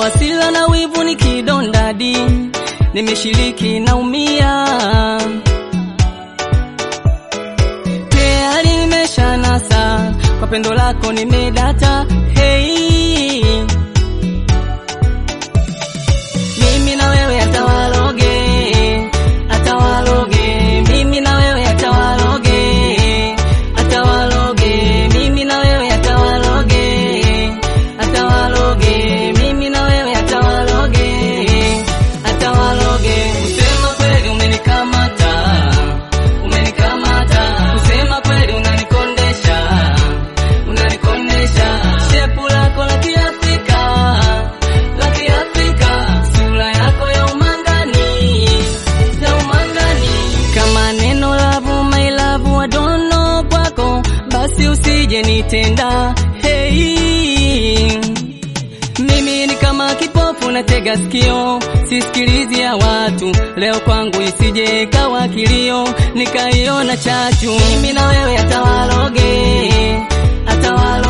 hasira na wivu ni kidondadi, nimeshiriki naumia, tayari nimeshanasa kwa pendo lako nimedata. Hey, mimi na wewe atawaloge, atawaloge, mimi na wewe atawaloge, atawaloge, mimi na wewe atawaloge, atawaloge, mimi na wewe atawaloge, atawaloge. Kusema kweli umenikamata, umenikamata, kusema kweli unanikondesha, unanikondesha, shepu lako la Kiafrika, la Kiafrika, sura yako ya umangani, ya umangani, kama neno lavu my love I don't know kwako, basi usije nitenda hey. Mimi ni kama kipofu natega sikio, sisikilizi ya watu. Leo kwangu isije ikawa kilio, nikaiona chachu. Mimi na wewe atawaloge, atawaloge